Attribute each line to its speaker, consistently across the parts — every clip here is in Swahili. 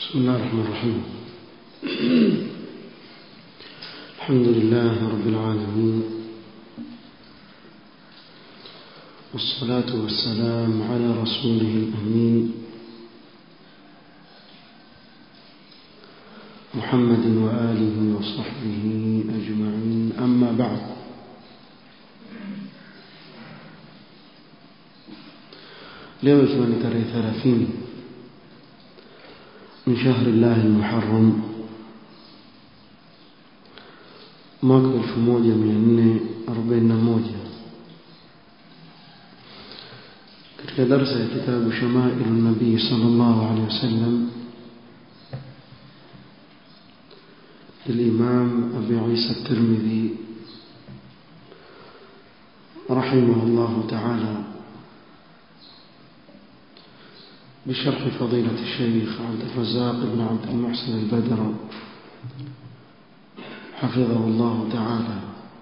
Speaker 1: بسم الله الرحمن الرحيم الحمد لله رب العالمين والصلاة والسلام على رسوله الأمين محمد وآله وصحبه أجمعين أما بعد leo ikiwa ni tarehe 30 من شهر الله المحرم mwaka 1441 katika darasa ya kitabu shamailu nabii sallallahu alaihi wasallam للإمام أبي عيسى الترمذي رحمه الله تعالى بشرح فضيلة الشيخ عبد الرزاق بن عبد المحسن البدر حفظه الله تعالى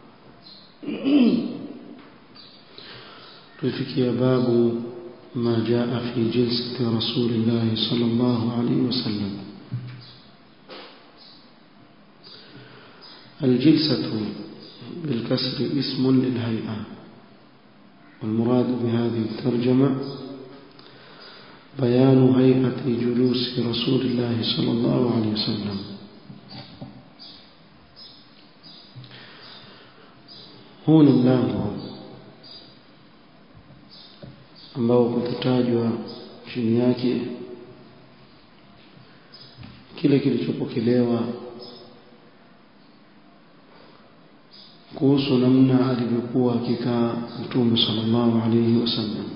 Speaker 1: تفكي باب ما جاء في جلسة رسول الله صلى الله عليه وسلم الجلسة بالكسر اسم للهيئة والمراد بهذه الترجمة بيان هيئة جلوس رسول الله صلى الله عليه وسلم huu ni mlango ambao kutajwa chini yake kile kilichopokelewa kuhusu namna alivyokuwa akikaa mtume sallallahu alayhi wasallam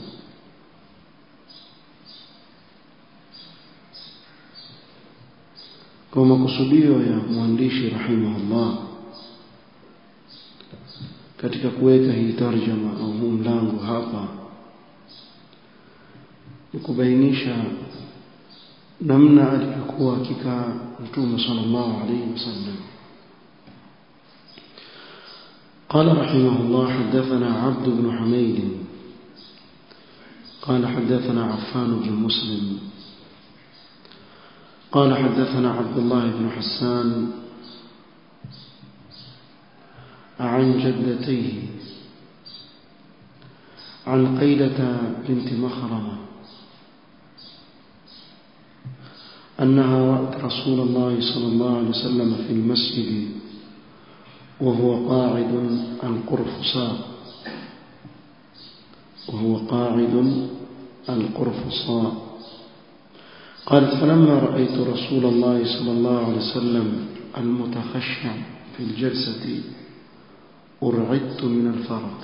Speaker 1: kwa makusudio ya mwandishi rahimahullah katika kuweka hii tarjama au huu mlango hapa ni kubainisha namna alivyokuwa akikaa mtume sallallahu alayhi wasallam قال رحمه الله حدثنا عبد بن حميد قال حدثنا عفان بن مسلم قال حدثنا عبد الله بن حسان عن جدتيه عن قيلة بنت مخرمة أنها رأت رسول الله صلى الله عليه وسلم في المسجد وهو قاعد القرفصاء وهو قاعد القرفصاء قالت فلما رأيت رسول الله صلى الله عليه وسلم المتخشع في الجلسة أرعدت من الفرط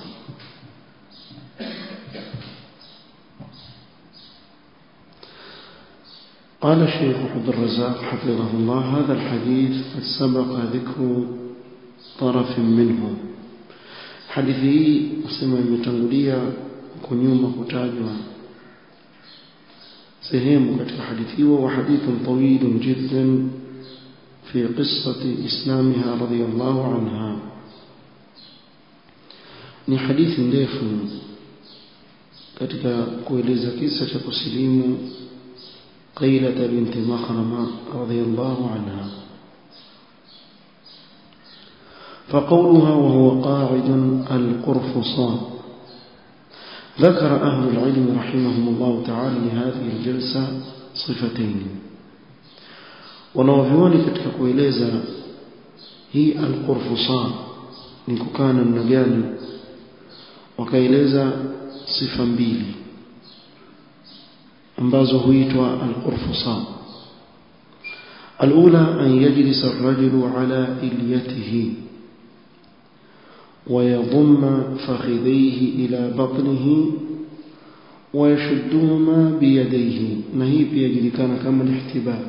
Speaker 1: قال الشيخ عبد الرزاق حفظه الله هذا الحديث قد سبق ذكر طرف منه حديثي اسمه imetangulia kunyuma kutajwa sehemu katika hadithi hiyo wa hadithun tawilun jiddan fi qissati islamiha radiyallahu anha ni hadithi ndefu katika kueleza kisa cha kusilimu قيلة بنت مخرمة رضي الله عنها فقولها وهو قاعد القرفصاء ذكر أهل العلم رحمهم الله تعالى لهذه الجلسة صفتين wanaovyoni katika kueleza hii alqurfusa ni kukaa namna gani wakaeleza sifa mbili ambazo huitwa alqurfusa الأولى أن يجلس الرجل على إليته ويضم فخذيه إلى بطنه ويشدهما بيديه نهي بيجري كان كما الاحتباء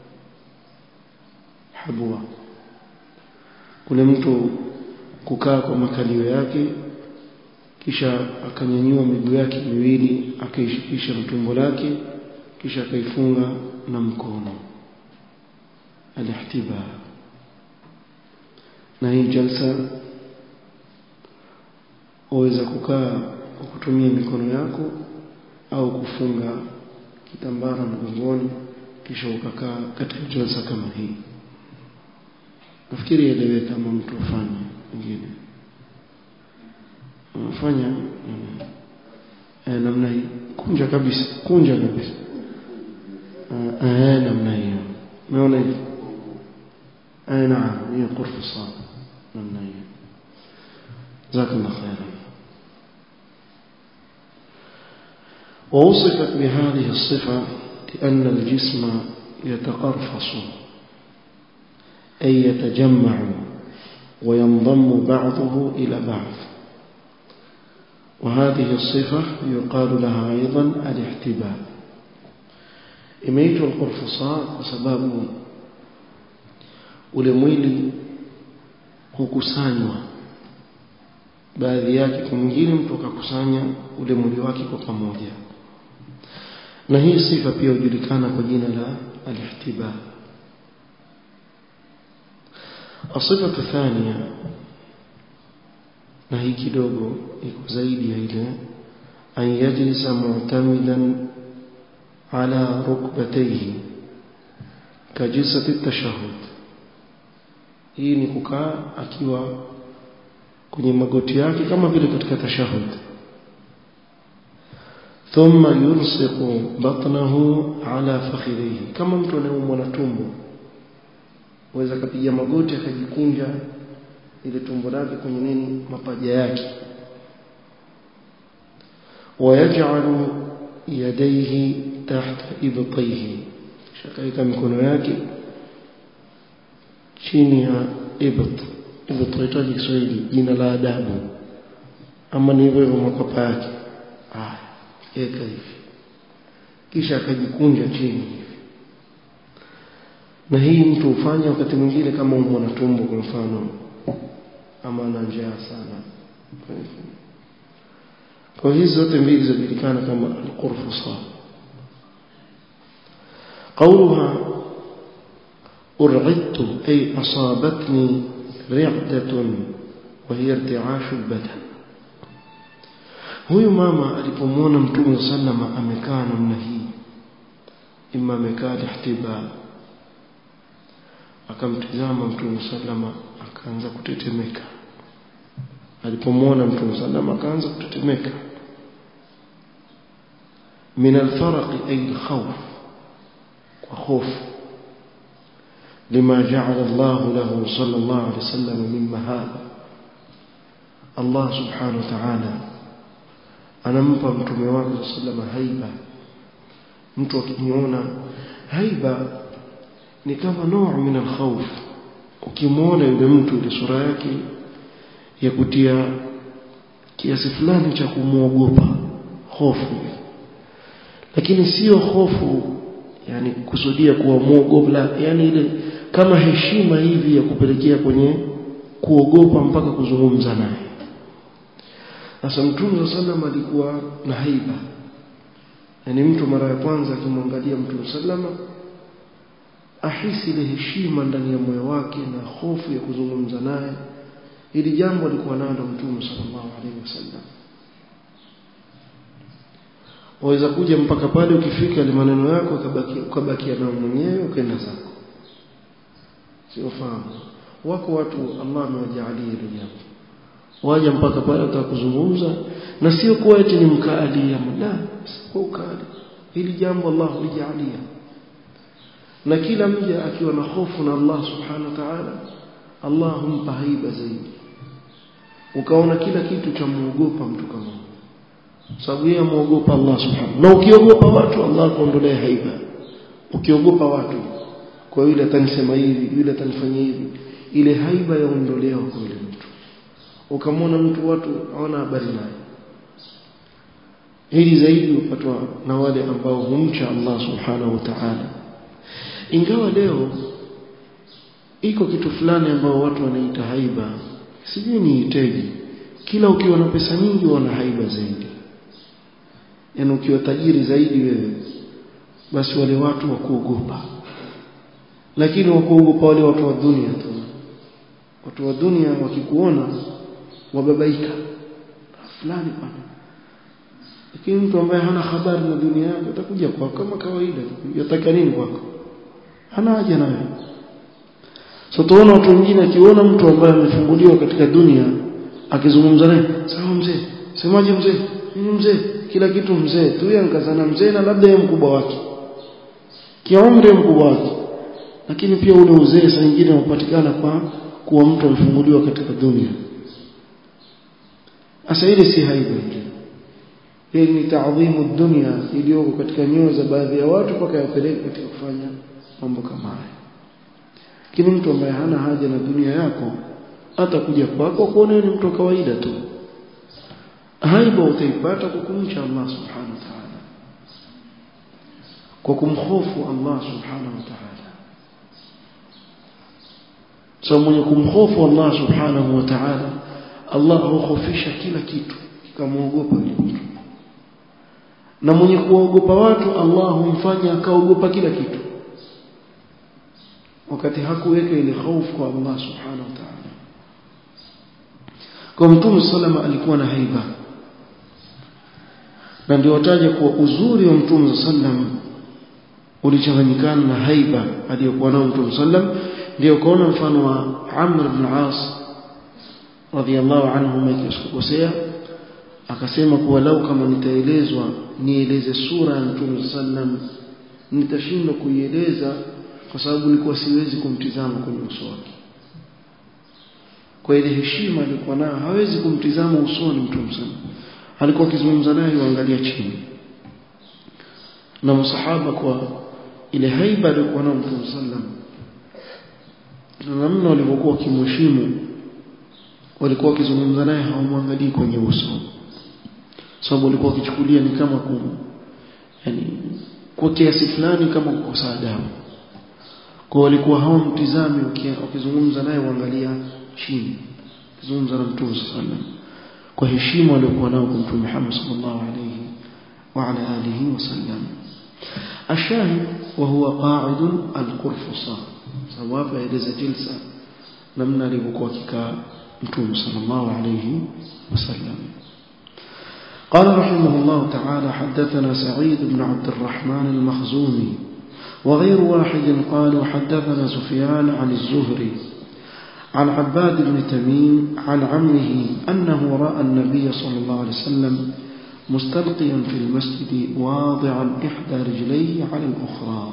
Speaker 1: حبوا kule mtu kukaa kwa makalio yake kisha akanyanyua miguu yake miwili akaishikisha na tumbo lake kisha akaifunga na mkono alihtiba na hii jalsa waweza kukaa kwa kutumia mikono yako au kufunga kitambara mgongoni kisha ukakaa katika jalsa kama hii nafikiri elewe kama mtu afanye mwingine unafanya eh, namna hii kunja kabisa kunja kabisa eh, namna hiyo umeona hivi eh, naam hiyo qurfu sawa namna hiyo jazakallahu khairan ووصفت بهذه الصفة لأن الجسم يتقرفص أي يتجمع وينضم بعضه إلى بعض وهذه الصفة يقال لها أيضا الاحتباء imeitwa alqurfusa kwa sababu ule mwili hukusanywa baadhi yake kwa mwingine mtu akakusanya ule mwili wake kwa pamoja na hii sifa pia hujulikana kwa jina la alihtiba الصفة الثانية na hii kidogo iko zaidi ya ile an yajlisa mu'tamidan ala rukbatayhi kajilsati tashahhud hii ni kukaa akiwa kwenye magoti yake kama vile katika tashahhud thumma yulsiqu batnahu ala fakhidhihi kama mtu anayeumwa na tumbo waweza kapiga magoti akajikunja ile tumbo lake kwenye nini mapaja yake wayaj'alu yadayhi tahta ibtayhi shakaika mikono yake chini ya ibt ibt tuitaje Kiswahili jina la adabu ama ni hivyo hivyo makwapa yake ah eka hivi kisha akajikunja chini na hii mtu hufanya wakati mwingine kama umwa na tumbo kwa mfano ama ana njaa sana kwa hizi zote mbili zinajulikana kama al-qurfusa قولها أرعدت أي أصابتني رعدة وهي ارتعاش البدن huyu mama alipomwona mtume sallama amekaa namna hii ima amekaa ihtiba akamtizama mtume sallama akaanza kutetemeka alipomwona mtume sallama akaanza kutetemeka min alfaraqi ay alkhawf kwa hofu lima ja'ala Allah lahu sallallahu alayhi wasallam min mahaba Allah subhanahu wa ta'ala anampa mtume wake sallama haiba mtu akiniona haiba ni kama noo min alkhawf ukimwona yule mtu ile sura yake ya kutia kiasi fulani cha kumwogopa hofu lakini sio hofu yani kusudia kuwa mwogopa yani ile kama heshima hivi ya kupelekea kwenye kuogopa mpaka kuzungumza naye sasa mtume sallam alikuwa na haiba yani mtu mara ya kwanza akimwangalia mtume sallama ahisi ile heshima ndani ya moyo wake na hofu ya kuzungumza naye ili jambo alikuwa nalo mtume sallallahu alaihi wasallam waweza kuja mpaka pale ukifika ile maneno yako ukabaki ukabakia nao mwenyewe ukaenda zako sio fahamu wako watu Allah amewajalia hilo jambo waja mpaka pale utakuzungumza na sio kuwa eti ni mkali ama la sio ukali hili jambo Allah hulijalia na kila mja akiwa na hofu na Allah subhanahu wa ta'ala Allah humpa haiba zaidi ukaona kila kitu cha muogopa mtu kama sababu yeye muogopa Allah subhanahu na ukiogopa watu Allah kuondolea haiba ukiogopa watu kwa yule atanisema hivi yule atanifanyia hivi ile haiba yaondolewa kwa yule mtu ukamwona mtu watu hawana habari naye hili zaidi upatwa na wale ambao humcha Allah subhanahu wa ta'ala ingawa leo iko kitu fulani ambao watu wanaita haiba sijui ni iteji kila ukiwa na pesa nyingi wana haiba zaidi yaani ukiwa tajiri zaidi wewe basi wale watu wakuogopa lakini wakuogopa wale watu wa dunia tu watu wa dunia wakikuona wababaika fulani bwana lakini mtu ambaye hana habari na dunia yake atakuja kwako kama kawaida yataka nini kwako hana haja nawe so tuona watu wengine akiona mtu ambaye amefunguliwa katika dunia akizungumza naye sawa mzee semaje mzee nini mzee kila kitu mzee tu yeye nkazana mzee na labda yeye mkubwa wake kiumri mkubwa wake lakini pia ule uzee saa nyingine unapatikana kwa kuwa mtu amefunguliwa katika dunia asa ile si haiba ile hii ni taadhimu dunia iliyoko katika nyoyo za baadhi ya watu mpaka yapeleke katika kufanya mambo kama haya lakini mtu ambaye hana haja na dunia yako hata kuja kwako kuona ni mtu wa kawaida tu haiba utaipata kwa kumcha Allah subhanahu wa ta'ala kwa kumhofu Allah subhanahu wa ta'ala so mwenye kumhofu Allah subhanahu wa ta'ala Allah hukhofisha kila kitu kikamuogopa yule mtu na mwenye kuogopa watu Allah humfanya akaogopa kila kitu wakati hakuweka ile hofu kwa Allah subhanahu wa ta'ala kwa mtume salama alikuwa na haiba na ndio wataja kuwa uzuri wa mtume sallam ulichanganyikana na haiba aliyokuwa nao mtume sallam ndio kaona mfano wa Amr ibn As radhiallahu anhu mekosea akasema kuwa lau kama nitaelezwa nieleze sura ya mtume sallam nitashindwa kuieleza kwa sababu nilikuwa siwezi kumtizama kwenye uso wake kwa ile heshima alikuwa nayo hawezi kumtizama usoni mtume sallam alikuwa akizungumza naye yuangalia chini na masahaba kwa ile haiba aliyokuwa nayo mtume sallam na namna walivyokuwa wakimheshimu walikuwa wakizungumza naye hawamwangalii kwenye uso sababu walikuwa wakichukulia ni kama kum, yani kwa kiasi fulani kama kukosa adabu kwa walikuwa hawamtizami wakizungumza naye waangalia chini kizungumza na mtume sallam kwa heshima aliyokuwa nao kwa mtume Muhammad sallallahu alayhi wa ala alihi wasallam الشاهد وهو قاعد القرفصة سواء فإذا جلسة نمنا لبقوتك متوم صلى الله عليه وسلم قال رحمه الله تعالى حدثنا سعيد بن عبد الرحمن المخزومي وغير واحد قالوا حدثنا سفيان عن الزهري عن عباد بن تميم عن عمه أنه رأى النبي صلى الله عليه وسلم مستلقيا في المسجد واضعا إحدى رجليه على الأخرى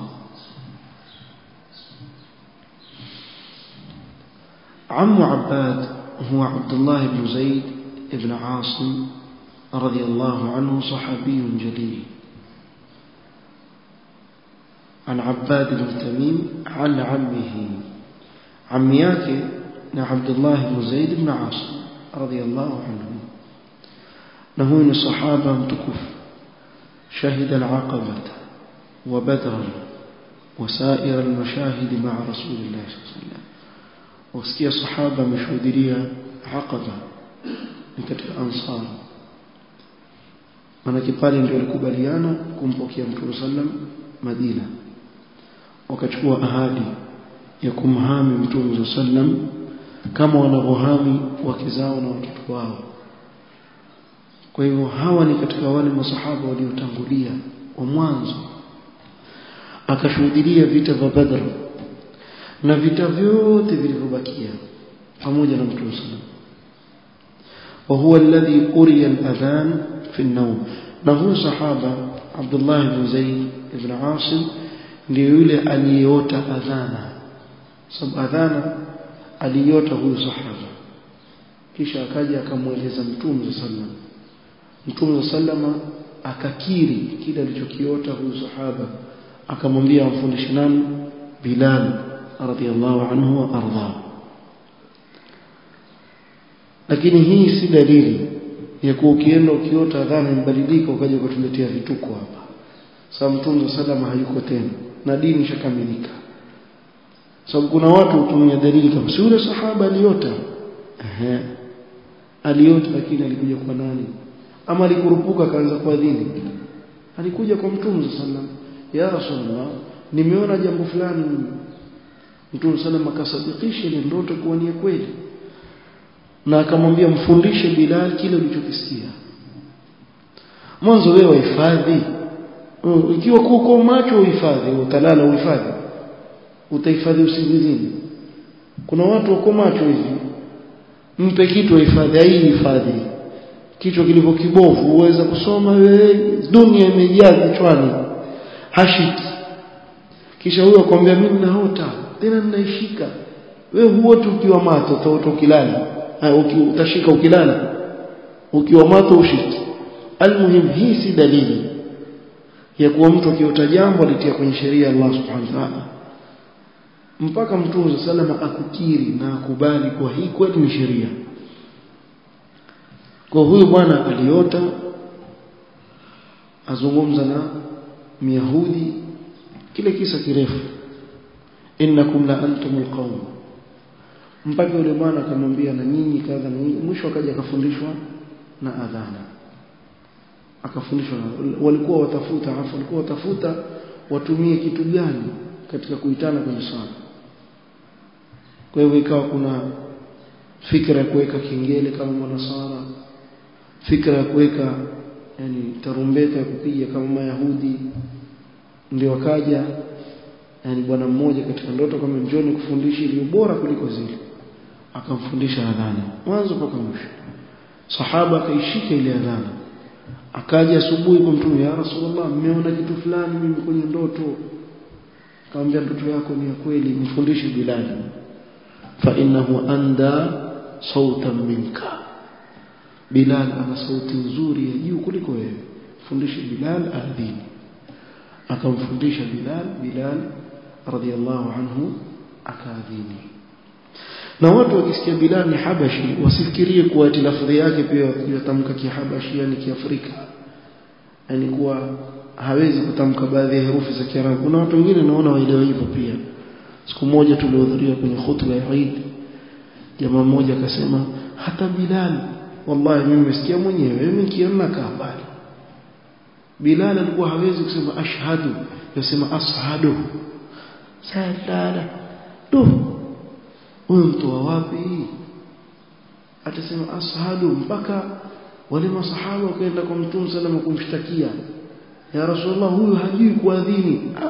Speaker 1: عم عباد هو عبد الله بن زيد بن عاصم رضي الله عنه صحابي جليل عن عباد بن تميم عن عمه عمياك عبد الله بن زيد بن عاصم رضي الله عنه نهون الصحابة متكف شهد العقبة وبدرا وسائر المشاهد مع رسول الله صلى الله عليه وسلم وسكي الصحابة مشهودية عقبة katika ansar manake pale ndio walikubaliana kumpokea mtume sallam Madina wakachukua ahadi ya kumhami mtume sallam kama wanavyohami wake zao na watoto wao kwa hivyo hawa ni katika wale masahaba waliotangulia wa mwanzo akashuhudia vita vya Badr na vita vyote vilivyobakia pamoja na mtume sallam وهو الذي أري الأذان في النوم نهو صحابة عبد الله بن زيد بن عاصم ليولي أليوت أذانا سب أذانا أليوت هو صحابة kisha akaja akamweleza mtume sallam mtume sallam akakiri kile alichokiota huyu sahaba akamwambia amfundishe nani Bilal radhiallahu anhu wa ardhahu lakini hii si dalili ya kuwa ukienda ukiota adhana imebadilika ukaja kutuletea vituko hapa sababu mtume salama hayuko tena na dini ishakamilika sababu kuna watu hutumia dalili kama si yule sahaba aliota ehe aliota lakini alikuja kwa nani ama alikurupuka akaanza kuadhini alikuja kwa mtume sallam ya rasulullah nimeona jambo fulani mtume sallam akasadikisha ile ndoto kuwa ni kweli na akamwambia mfundishe Bilal kile ulichokisikia mwanzo wewe wahifadhi ikiwa kuko macho uhifadhi utalala uhifadhi utahifadhi usingizini kuna watu wako macho hivi mpe kitu ahifadhi hii hifadhi kichwa kilivyo kibovu uweza kusoma wewe dunia imejaa kichwani hashiki kisha huyo akwambia mimi naota tena ninaishika wewe huoti ukiwa mato utaota ukilala utashika ukilala ukiwa mato ushiki almuhim hii si dalili ya kuwa mtu akiota jambo alitia kwenye sheria ya Allah subhanahu wa ta'ala mpaka mtume salama akukiri na akubali kuwa hii kweli ni sheria kwa huyu bwana aliota azungumza na myahudi kile kisa kirefu innakum la antumul qawm mpaka yule bwana akamwambia na nyinyi kadha na nyinyi mwisho akaja akafundishwa na adhana akafundishwa walikuwa watafuta afu walikuwa watafuta watumie kitu gani katika kuitana kwenye swala kwa hivyo ikawa kuna fikra ya kuweka kengele kama manasara fikra ya kuweka yani tarumbeta ya kupiga kama mayahudi ndio wakaja yani bwana mmoja katika ndoto kama njoni kufundisha iliyo bora kuliko zile akamfundisha adhana mwanzo mpaka mwisho sahaba akaishika ile adhana akaja asubuhi kwa mtume ya rasulullah mmeona kitu fulani mimi kwenye ndoto akamwambia ndoto yako ni ya kweli mfundishe bilal fa innahu anda sautan minka bilal ana sauti nzuri ya juu kuliko wewe fundishe bilal adhini akamfundisha bilal bilal radhiallahu anhu akaadhini na watu wakisikia bilal ni habashi wasifikirie kuwa ati lafdhi yake pia yatamka kihabashi yani kiafrika yani kuwa hawezi kutamka baadhi ya herufi za kiarabu kuna watu wengine naona waelewa hivyo pia siku moja tulihudhuria kwenye khutba ya Eid jamaa mmoja akasema hata bilal wallahi mimi nimesikia mwenyewe mimi nikiona kaa mbali Bilal alikuwa hawezi kusema ashhadu yasema ashadu salala tu huyo mtu wa wapi atasema ashadu mpaka wale masahaba wakaenda kwa mtume salama kumshtakia ya rasulullah huyu hajui kuadhini ah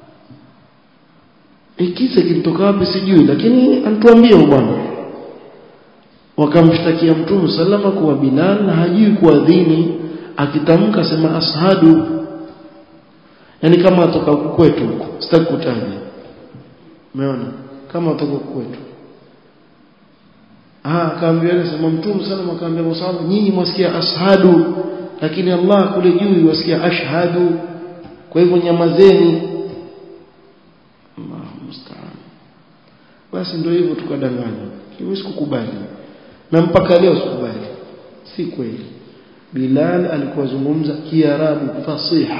Speaker 1: ikisa kilitoka wapi sijui lakini antuambie bwana wakamshtakia mtume salama kuwa Bilal hajui kuadhini akitamka sema ashadu yani kama atoka kwetu sitaki kutaja umeona kama atoka kwetu ah akaambia sema mtume sana akaambia masahaba nyinyi mwasikia ashadu lakini Allah kule juu wasikia ashhadu kwa hivyo nyamazeni Allahu musta'an basi ndio hivyo tukadanganya mimi sikukubali na mpaka leo sikubali si kweli Bilal alikuwa zungumza Kiarabu fasiha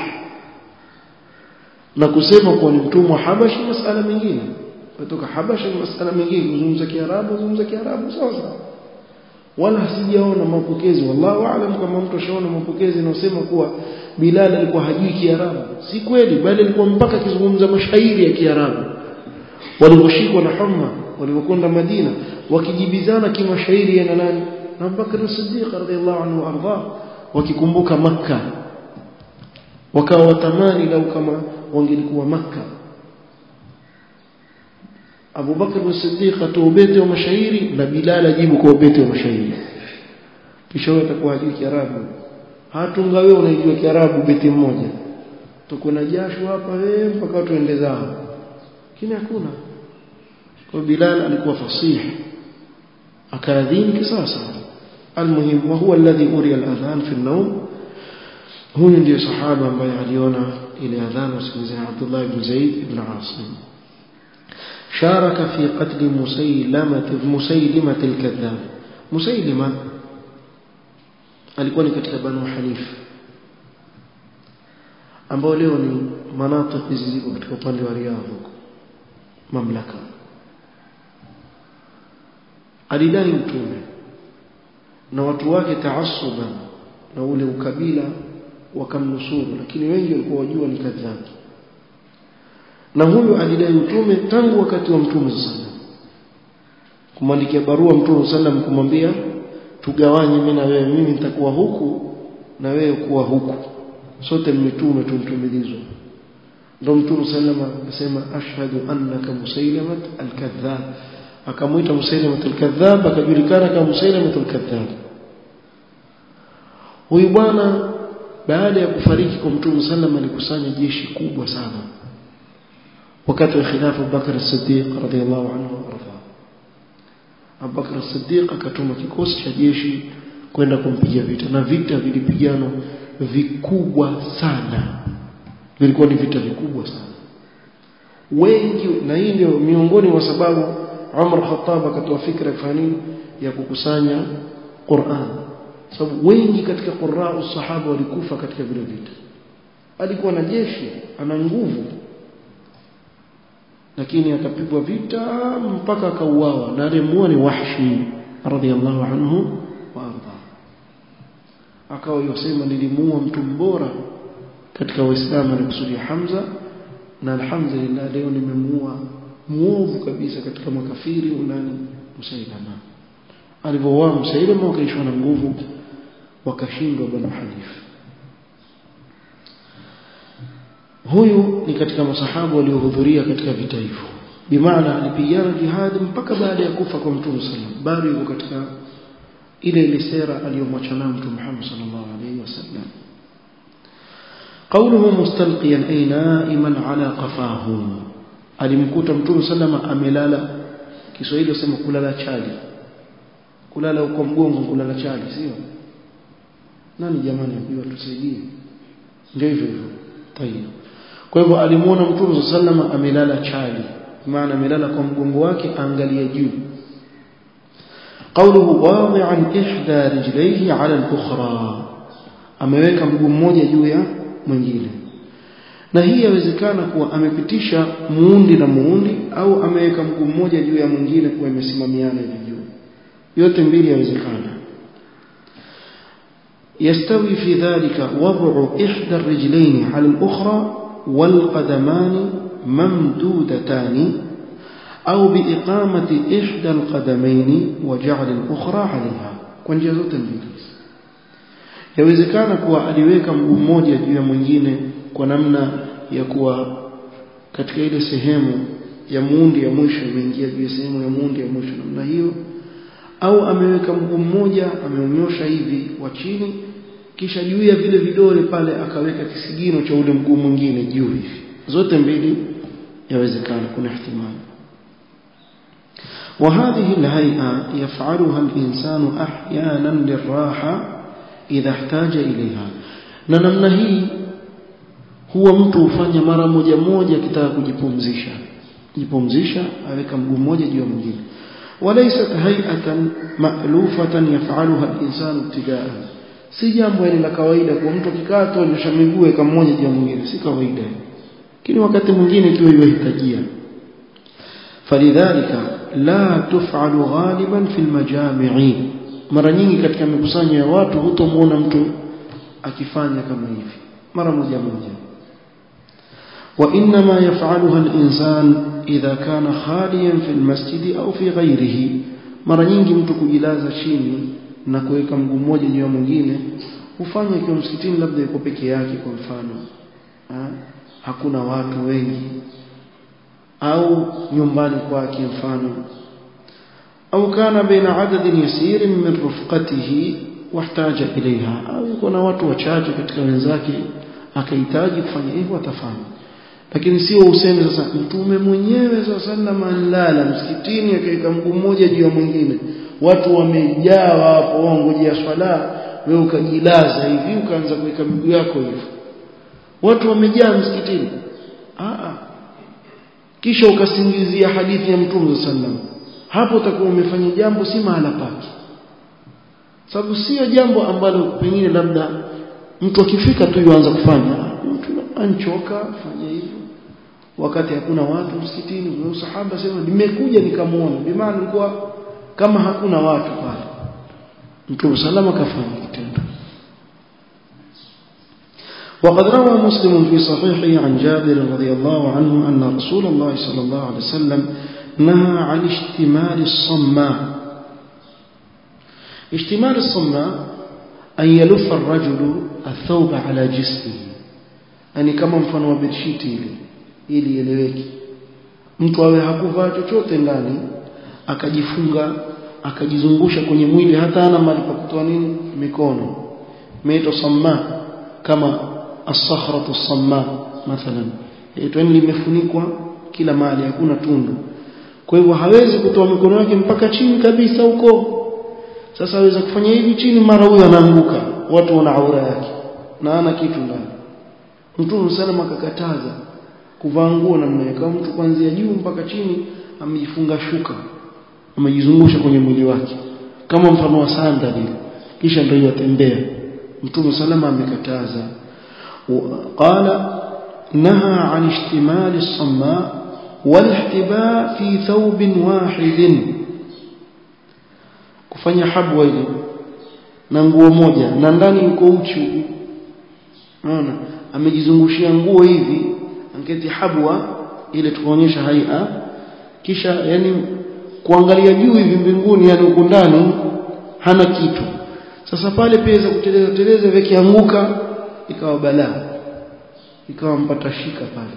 Speaker 1: na kusema kuwa ni mtumwa Habashi masala mengine kutoka Habashi ni masala mengine kuzungumza Kiarabu kuzungumza Kiarabu sawa sawa wala sijaona mapokezi wallahu aalam kama mtu ashaona mapokezi yanayosema kuwa Bilal alikuwa hajui Kiarabu si kweli bali alikuwa mpaka akizungumza mashairi ya Kiarabu waliposhikwa na Humma walipokwenda Madina wakijibizana kimashairi yana nani na Bakr as-Siddiq radhiyallahu anhu arda wakikumbuka makka wakawa watamani lau kama wangelikuwa makka Abu Bakr as-Siddiq atoa ubeti wa mashairi na Bilal ajibu kwa ubeti wa mashairi kisha wewe utakuwa hajui Kiarabu hatunga wewe unaijua Kiarabu beti mmoja tuko na jasho hapa wewe mpaka tuende zao lakini hakuna kwa Bilal alikuwa fasihi akaadhini kisasa المهم وهو الذي أري الأذان في النوم هو ndio sahaba ambaye aliona ile adhan usingizi عبد الله بن زيد بن عاصم شارك في قتل مسيلمة مسيلمة الكذاب مسيلمة alikuwa ni katika Banu Hanif ambao leo ni manatiki hizi ziko katika upande wa Riyadh mamlaka alidai mtume na watu wake taassuban na ule ukabila wakamnusuru lakini wengi walikuwa wajua ni kadhabu na huyu alidai utume tangu wakati wa mtume sana kumwandikia barua mtume sallam kumwambia tugawanye mimi na wewe mimi nitakuwa huku na wewe kuwa huku sote mitume tumtumilizwa ndo mtume sallama akasema ashhadu annaka musailamat alkadhab akamwita musailamat alkadhab akajulikana kama musailamat alkadhab huyu bwana baada ya kufariki kwa mtume sallama alikusanya jeshi kubwa sana wakati wa khilafa Abubakar as-Siddiq radhiyallahu anhu warda Abubakar as-Siddiq akatuma kikosi cha jeshi kwenda kumpiga vita na vita vilipigana vikubwa sana vilikuwa ni vita vikubwa sana wengi na hii ndio miongoni mwa sababu Umar Khattab akatoa fikra kufanya ya kukusanya Qur'an sababu wengi katika qurra sahaba walikufa katika vile vita alikuwa na jeshi ana nguvu lakini akapigwa vita mpaka akauawa na alimuua ni Wahshi radhiallahu anhu wa arda akawa yosema nilimuua mtu mbora katika waislamu alikusudia Hamza na alhamdulillah leo nimemuua muovu kabisa katika makafiri unani Musailama alivyouawa Musailama wakaishwa na nguvu wakashindwa Banu Hanif huyu ni katika masahabu waliohudhuria katika vita hivyo bimaana alipigana jihad mpaka baada ya kufa kwa Mtume sallam bado yuko katika ile ile sera aliyomwacha nayo Mtume Muhammad sallallahu alaihi wasallam قوله مستلقيا أي نائما على قفاه alimkuta Mtume sallama amelala Kiswahili usema kulala chali kulala uko mgongo kulala chali sio nani jamani ambiwa tusaidie ndio hivyo hivyo tayeb kwa hivyo alimuona Mtume sallama amelala chali maana amelala kwa mgongo wake angalia juu قوله واضعا إحدى رجليه على الأخرى ameweka mguu mmoja juu ya mwingine na hii yawezekana kuwa amepitisha muundi na muundi au ameweka mguu mmoja juu ya mwingine kuwa imesimamiana hivi juu yote mbili yawezekana يستوي في ذلك وضع إحدى الرجلين على الأخرى والقدمان ممدودتان أو بإقامة إحدى القدمين وجعل الأخرى عليها كونجia zote mbili yawezekana kuwa aliweka mguu mmoja juu ya mwingine kwa namna ya kuwa katika ile sehemu ya muundi ya mwisho imeingia juu ya sehemu ya muundi ya mwisho namna hiyo au ameweka mguu mmoja ameunyosha hivi wa chini kisha juu ya vile vidole pale akaweka kisigino cha ule mguu mwingine juu hivi zote mbili yawezekana kuna ihtimali وهذه الهيئة يفعلها الإنسان أحيانا للراحة إذا احتاج إليها na namna hii huwa mtu hufanya mara moja moja akitaka kujipumzisha jipumzisha aweka mguu mmoja juu ya mwingine walaysat hay'atan ma'lufatan yaf'aluha al-insanu ibtida'an si jambo la kawaida kwa mtu akikaa tu anyosha miguu eka mmoja juu ya mwingine si kawaida lakini wakati mwingine ikiwa iwahitajia falidhalika la tuf'alu ghaliban fil majami'i mara nyingi katika mikusanyo ya watu hutomuona mtu akifanya kama hivi mara moja moja وإنما يفعلها الإنسان إذا كان خاليا في المسجد أو في غيره mara nyingi mtu kujilaza chini na kuweka mguu mmoja juu ya mwingine hufanya ikiwa msikitini labda yuko peke yake kwa mfano ha? hakuna watu wengi au nyumbani kwake mfano au kana baina adadin yasirin min rufqatihi wahtaja ilaiha au yuko na watu wachache katika wenzake akahitaji kufanya hivyo atafanya lakini sio useme sasa mtume mwenyewe sallallahu alala msikitini akaweka mguu mmoja juu ya mwingine watu wamejaa hapo wangojea swala wewe ukajilaza hivi ukaanza kuweka miguu yako hivi watu wamejaa msikitini a kisha ukasingizia hadithi ya mtume sallallahu hapo utakuwa umefanya jambo si mahala pake sababu sio jambo ambalo pengine labda mtu akifika tu yuanza kufanya mtu anchoka fanya hivyo wakati hakuna watu msikitini na sahaba sema nimekuja nikamuona bimaana ilikuwa kama hakuna watu pale mtume salama kafanya kitendo وقد روى مسلم في صحيحه عن جابر رضي الله عنه أن رسول الله صلى الله عليه وسلم نهى عن اشتمال الصماء اشتمال الصماء أن يلف الرجل الثوب على جسمه يعني كما mfano wa bedshiti ile ili ieleweke mtu awe hakuvaa chochote ndani akajifunga akajizungusha kwenye mwili hata ana mali pa kutoa nini mikono imeitwa samma kama as-sakhratu as-samma mathalan itwa limefunikwa kila mahali hakuna tundu kwa hivyo hawezi kutoa mikono yake mpaka chini kabisa huko sasa aweza kufanya hivi chini mara huyo anaanguka watu wana aura yake na ana kitu ndani mtume salama akakataza kuvaa nguo namna hiyo kama mtu kuanzia juu mpaka chini amejifunga shuka amejizungusha kwenye mwili wake kama mfano wa sandali kisha ndio yatembea mtume salama amekataza qala naha an ishtimali as-samma wal-ihtiba fi thawbin wahidin kufanya habwa ile na nguo moja na ndani yuko uchi unaona amejizungushia nguo hivi angeti habwa ile tukaonyesha haia kisha yani kuangalia juu hivi mbinguni yani huko ndani hana kitu sasa pale pesa kuteleza teleza vikianguka ikawa balaa ikawa mpata shika pale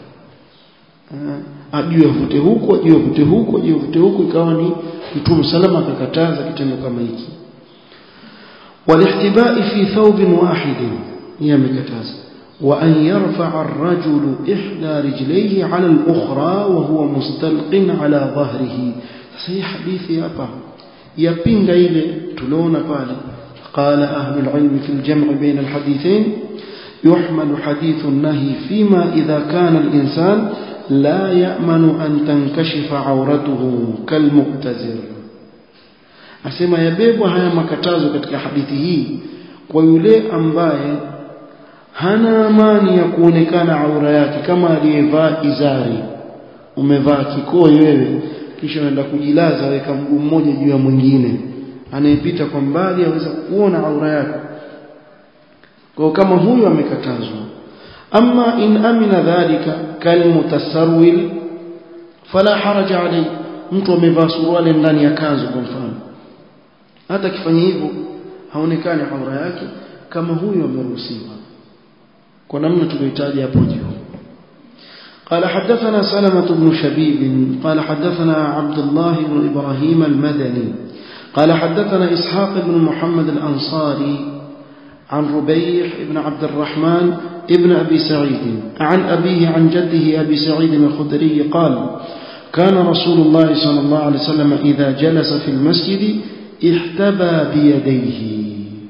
Speaker 1: ajue avute huko ajue avute huko ajue avute huko ikawa ni mtume salama akakataza kitendo kama hiki walihtibai fi thawbin wahidin yeye amekataza وأن يرفع الرجل إحدى رجليه على الأخرى وهو مستلق على ظهره صحيح حديث أبا يبين إلى تلون قال قال أهل العلم في الجمع بين الحديثين يحمل حديث النهي فيما إذا كان الإنسان لا يأمن أن تنكشف عورته كالمؤتزر asema yabebwa haya makatazo katika hadithi hii kwa yule ambaye hana amani ya kuonekana aura yake kama aliyevaa izari umevaa kikoi wewe kisha unaenda kujilaza weka mguu mmoja juu ya mwingine anayepita kwa mbali aweza kuona aura yake kwa kama huyo amekatazwa ama in amina dhalika kalmutasarwil fala haraja alayhi mtu amevaa suruali ndani ya kanzu kwa mfano hata akifanya hivyo haonekani aura yake kama huyo ameruhusiwa kwa namna tulihitaji hapo juu قال حدثنا سلمة بن شبيب قال حدثنا عبد الله بن إبراهيم المدني قال حدثنا إسحاق بن محمد الأنصاري عن ربيح بن عبد الرحمن ابن أبي سعيد عن أبيه عن جده أبي سعيد الخدري قال كان رسول الله صلى الله عليه وسلم إذا جلس في المسجد احتبى بيديه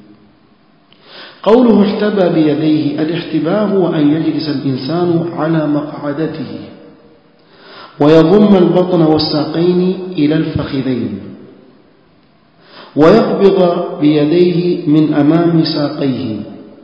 Speaker 1: قوله احتبى بيديه الاحتباء هو أن يجلس الإنسان على مقعدته ويضم البطن والساقين إلى الفخذين ويقبض بيديه من أمام ساقيه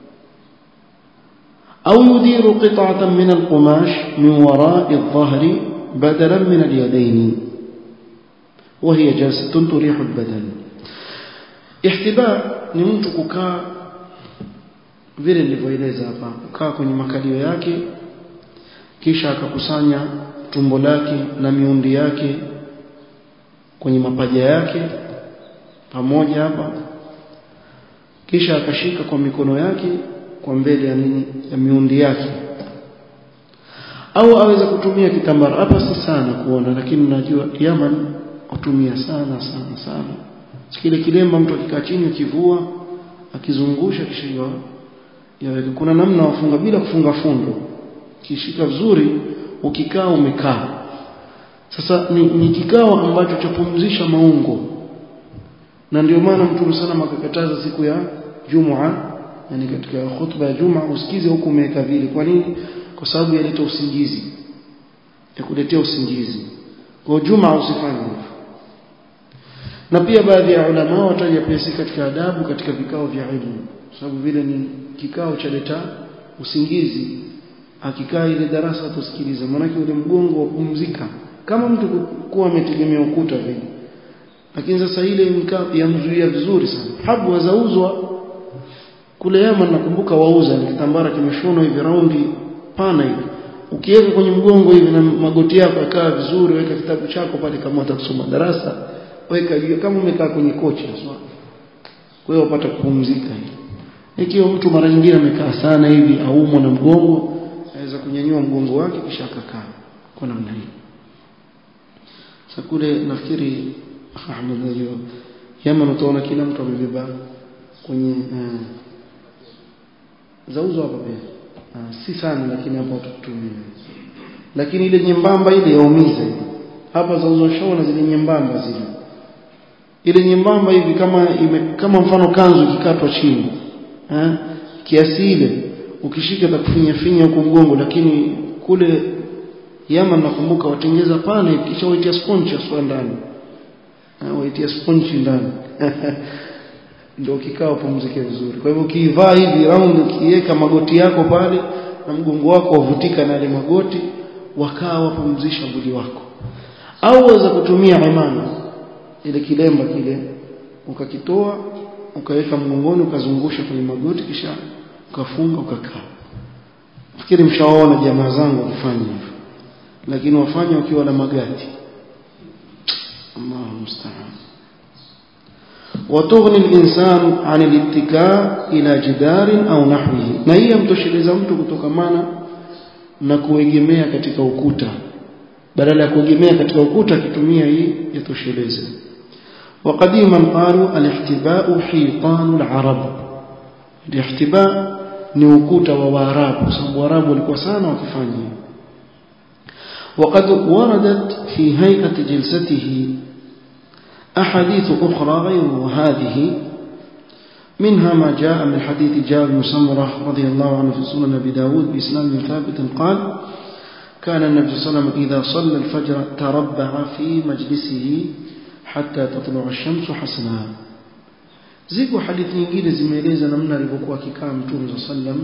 Speaker 1: أو يدير قطعة من القماش من وراء الظهر بدلا من اليدين وهي جلسة تريح البدن احتباء ni mtu kukaa vile nilivyoeleza hapa kukaa kwenye makalio yake kisha akakusanya tumbo lake na miundi yake kwenye mapaja yake pamoja hapa kisha akashika kwa mikono yake kwa mbele ya nini ya miundi yake au aweza kutumia kitambara hapa si sana kuona lakini najua Yaman hutumia sana sana sana kile kilemba mtu akikaa chini akivua akizungusha kisha yaweka kuna namna wafunga bila kufunga fundo kishika vizuri ukikaa umekaa sasa ni, ni kikao ambacho chapumzisha maungo na ndio maana mtume sana akakataza siku ya Jumua yani katika khutba ya Juma usikize huku umeweka vile kwa nini kwa sababu yaleta usingizi ya kuletea usingizi kwa Juma usifanye hivyo na pia baadhi ya ulama wataja pia katika adabu katika vikao vya ilmu sababu vile ni kikao cha leta usingizi akikaa ile darasa tusikiliza maanake ule mgongo wapumzika kama mtu kuwa ametegemea ukuta vile lakini sasa ile yamzuia vizuri sana habu wazauzwa kule Yaman nakumbuka wauza ni kitambara kimeshonwa hivi raundi pana hivi ukiweka kwenye mgongo hivi na magoti yako yakaa vizuri weka kitabu chako pale kama utakusoma darasa weka juu kama umekaa kwenye kochi aswa kwa hiyo upata kupumzika ikiwa mtu mara nyingine amekaa sana hivi aumwa na mgongo aweza kunyanyua mgongo wake kisha akakaa kwa namna hii sasa kule nafikiri Ahmed najua Yemen utaona kila mtu amebeba kwenye uh, zauzo hapa pia uh, si sana lakini hapa tutumie lakini ile nyembamba ile yaumiza hapa zauzo shaona zile nyembamba zile ile nyembamba hivi kama ime, kama mfano kanzu ikikatwa chini eh kiasi ile ukishika takufinya finya huko mgongo lakini kule Yaman nakumbuka watengeza pane kisha waitia sponge aswa ndani waitia sponge ndani ndio kikao pumzike vizuri kwa hivyo ukivaa hivi round ukiweka magoti yako pale na mgongo wako wavutika na ile magoti wakaa wapumzisha mwili wako au waweza kutumia imana ile kilemba kile ukakitoa ukaweka mgongoni ukazungusha kwenye magoti kisha ukafunga ukakaa fikiri mshaona jamaa zangu wakifanya hivyo lakini wafanya wakiwa na magati Allahu musta'an وتغني الإنسان عن الاتكاء إلى جدار أو نحوه na hii yamtosheleza mtu kutokamana na kuegemea katika ukuta badala ya kuegemea katika ukuta akitumia hii yatosheleze وقديما قالوا الاحتباء حيطان العرب الاحتباء ni ukuta wa waarabu kwa sababu waarabu walikuwa sana wakifanya وقد وردت في هيئة جلسته أحاديث أخرى غير هذه منها ما جاء من حديث جابر بن سمرة رضي الله عنه في سنن أبي داود بإسناد ثابت قال كان النبي صلى الله عليه وسلم إذا صلى الفجر تربع في مجلسه حتى تطلع الشمس حسنا ziko hadithi nyingine zimeeleza namna alivyokuwa akikaa mtume صلى الله عليه وسلم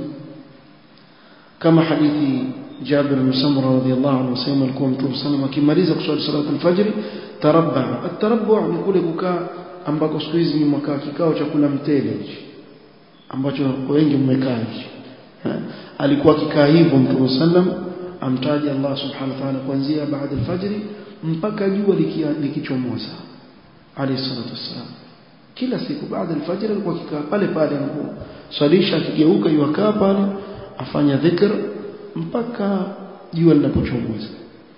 Speaker 1: kama hadithi Jabir bin Samura radhiyallahu anhu sema alikuwa mtume sallam akimaliza kuswali salatu al-fajr tarabba at-tarabbu ni kule kukaa ambako siku hizi ni mkaa kikao cha kula mtele hichi ambacho wengi mmekaa hichi alikuwa akikaa hivyo mtume sallam amtaja Allah subhanahu wa ta'ala kuanzia baada al-fajr mpaka jua likichomoza alayhi salatu wassalam kila siku baada al-fajr alikuwa akikaa pale pale anaposalisha akigeuka yukaa pale afanya dhikr mpaka jua linapochomoza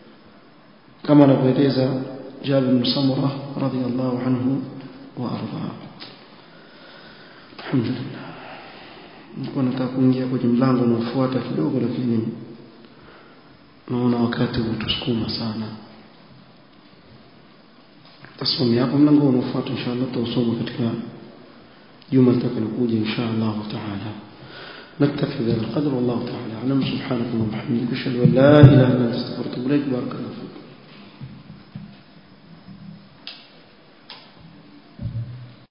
Speaker 1: kama anavyoeleza Jabir bin Samura radhiyallahu anhu wa arda alhamdulillah nilikuwa nataka kuingia kwenye mlango unaofuata kidogo lakini naona wakati umetusukuma sana tasomea hapo mlango unaofuata inshallah tutasoma katika juma litakalokuja inshallah taala نكتفي بهذا القدر والله تعالى اعلم سبحانك اللهم وبحمدك اشهد ان لا اله الا انت استغفرك واتوب اليك بارك الله